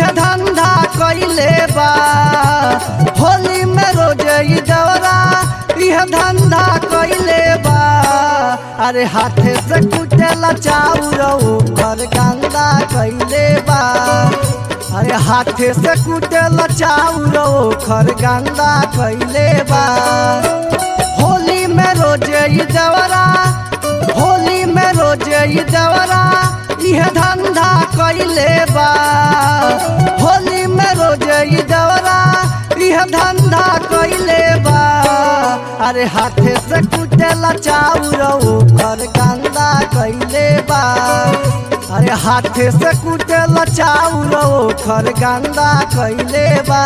यह धंधा कैले बा होली में रोज ई दौरा यह धंधा कैले बा अरे हाथे से कुटेला चाउर घर गंदा कैले बा अरे हाथे से कुटेला चाउर घर गंदा कैले बा होली में रोज ई दौरा होली में रोज ई दौरा यह धंधा कैले बा होली में रोज ई दौरा यह धंधा कैले बा अरे हाथे से कुटेला चाउर घर गंदा कैले बा अरे हाथे से कुटेला चाउर घर गंदा कैले बा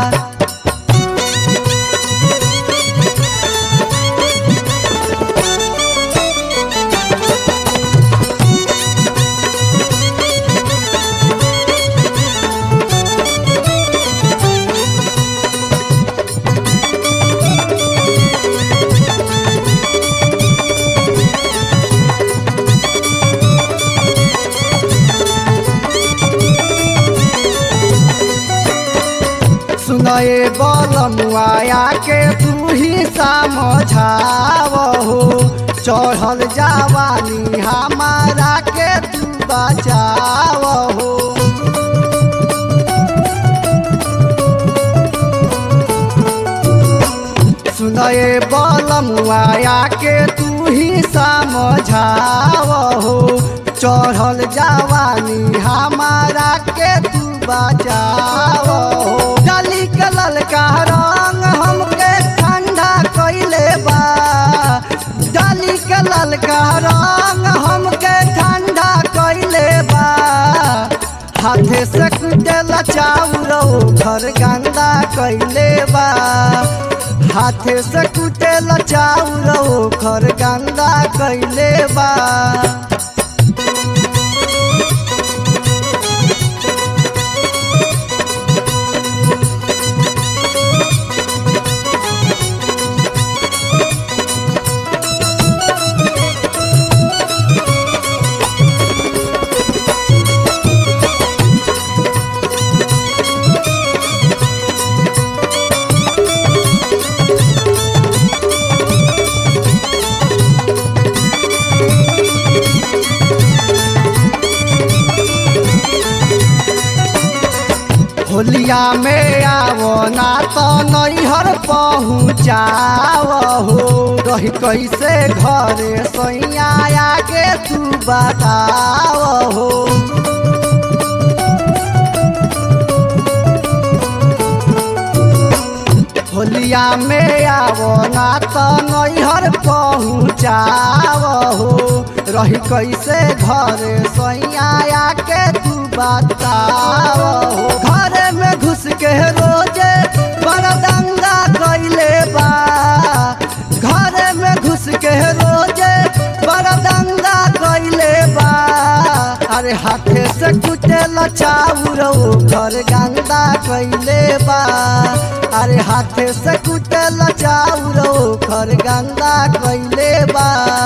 सुनए बलमुआया के तू ही समझाव हो चढ़ल जवानी हमारा के तू बचाव हो सुनए बलमुआया के तू ही समझाव हो चढ़ल जवानी हमारा के तू बचाव हो डाली के ललका रंग हमके ठंडा कैले बा डाली के ललका रंग हमके ठंडा कैले बा हाथे से कुटेला चाउर घर गंदा कैले बा हाथे से कुटेला चाउर घर गंदा कैले बा होलिया में आवो ना तो नैहर पहुँचाव हो रही कैसे घरे सैया आगे तू बताव हो होलिया में आवो ना तो नैहर पहुँचाव हो रही कैसे घरे सैया आके तू बताव हो घरे में घुस के रोजे बड़ा दंगा कैले बा घरे में घुस के रोजे बड़ा दंगा कैले बा अरे हाथे से कुटेला चाउर घर गंदा कैले बा अरे हाथे से कुटेला चाउर घर गंदा कैले बा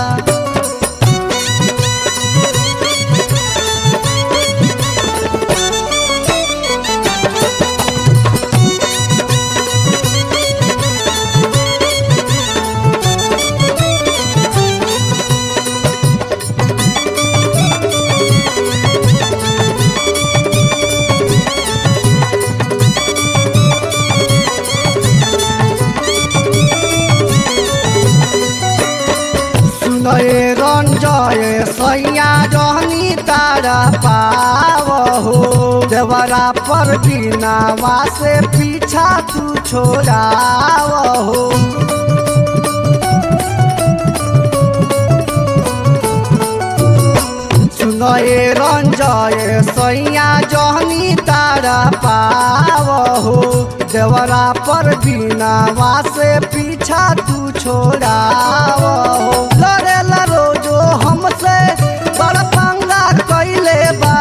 सुनए रंजय सैया जहनी तारा पाव हो देवरा पर बिनावा से पीछा तू छोड़ाव हो सुनए रंजय सैया जहनी तारा पाव हो देवरा पर बिनावा से पीछा तू छोड़ाव हो लड़ेला रोजो हमसे बड़ पंगा कैले बा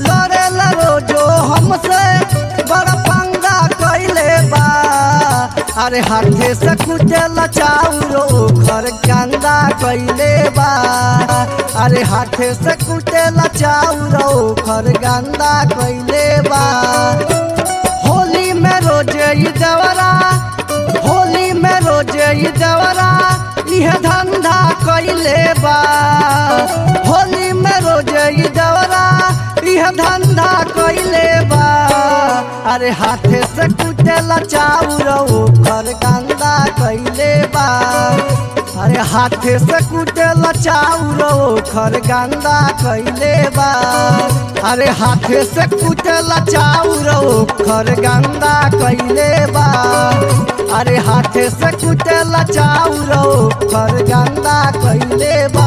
लड़ेला रोजो हमसे बड़ पंगा कैले बा अरे हाथे से कुटेला चाउर ओखर गंदा कैले बा अरे हाथे से कुटेला चाउर ओखर गंदा कैले बा होली में रोजे ई देवरा होली में रोजे ई देवरा इह धंधा कैले बा होली में रोजे ई देवरा इह धंधा कैले बा अरे हाथे से कुटेला चाउर ओखर गंदा कैले बा अरे हाथे से कुटेला चाउर ओखर गंदा कैले बा अरे हाथे से कुटेला चाउर ओखर गंदा कैले बा अरे हाथे से कुटेला चाउर ओखर गंदा कैले बा